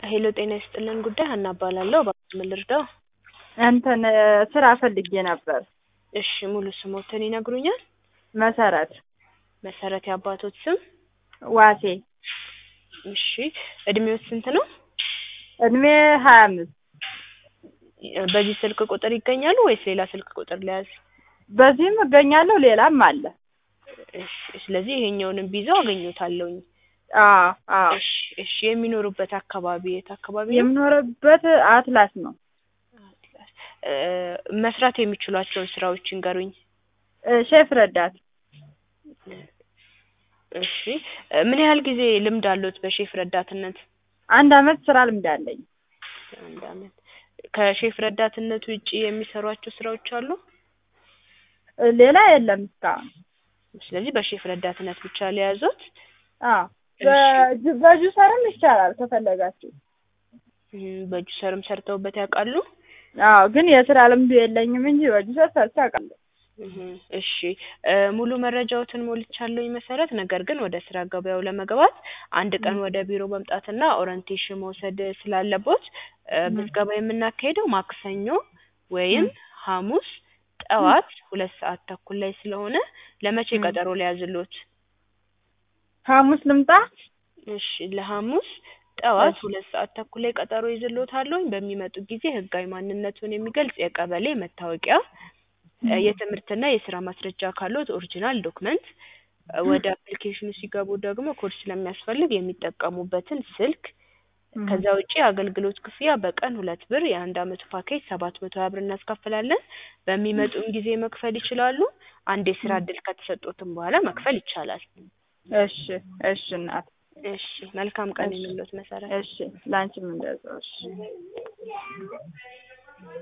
ሄሎ ጤና ይስጥልን ጉዳይ ሀና እባላለሁ። እባክዎ ምን ልርዳው? እንትን ስራ ፈልጌ ነበር። እሺ ሙሉ ስሞትን ይነግሩኛል? መሰረት መሰረት የአባቶት ስም? ዋሴ እሺ እድሜዎት ስንት ነው? እድሜ ሀያ አምስት በዚህ ስልክ ቁጥር ይገኛሉ ወይስ ሌላ ስልክ ቁጥር ልያዝ? በዚህም እገኛለሁ ሌላም አለ። እሺ ስለዚህ ይሄኛውንም ቢይዘው አገኘዎታለሁኝ። አዎ አዎ እሺ እሺ የሚኖሩበት አካባቢ የት አካባቢ ነው? የምኖርበት አትላስ ነው። እ መስራት የሚችሏቸውን ስራዎች ይንገሩኝ። እ ሼፍ ረዳት እሺ ምን ያህል ጊዜ ልምድ አለዎት በሼፍ ረዳትነት? አንድ አመት ስራ ልምድ አለኝ። አንድ አመት ከሼፍ ረዳትነት ውጪ የሚሰሯቸው ስራዎች አሉ? እ ሌላ የለም እስካሁን። ስለዚህ በሼፍ ረዳትነት ብቻ ለያዞት? አዎ በጁ- በጁሰርም ይቻላል ከፈለጋችሁ። እም በጁሰርም ሰርተውበት ያውቃሉ? አዎ ግን የስራ ልምዱ የለኝም እንጂ በጁሰር ሰርቼ አውቃለሁ። እህ እሺ እ ሙሉ መረጃዎትን ሞልቻለሁኝ መሰረት ነገር ግን ወደ ስራ ገበያው ለመግባት አንድ ቀን ወደ ቢሮ መምጣትና ኦሪንቴሽን መውሰድ ስላለቦት እ ምዝገባ የምናካሂደው ማክሰኞ ወይም ሐሙስ ጠዋት ሁለት ሰዓት ተኩል ላይ ስለሆነ ለመቼ ቀጠሮ ልያዝልዎት? ሐሙስ ልምጣ? እሺ ለሐሙስ ጠዋት ሁለት ሰዓት ተኩል ላይ ቀጠሮ ይዝልዎታለሁኝ። በሚመጡ ጊዜ ህጋዊ ማንነትዎን የሚገልጽ የቀበሌ መታወቂያ እ የትምህርትና የስራ ማስረጃ ካለዎት ኦሪጂናል ዶክመንት እ ወደ አፕሊኬሽኑ ሲገቡ ደግሞ ኮድ ስለሚያስፈልግ የሚጠቀሙበትን ስልክ ከዛ ውጪ የአገልግሎት ክፍያ በቀን ሁለት ብር የአንድ አመቱ ፓኬጅ ሰባት መቶ ሀያ ብር እናስከፍላለን። በሚመጡም ጊዜ መክፈል ይችላሉ። አንድ የስራ እድል ከተሰጦትም በኋላ መክፈል ይቻላል። እሺ እሺ እናት እሺ መልካም ቀን ይሁንልዎት መሰረት። እሺ ላንቺም እንደዛው እሺ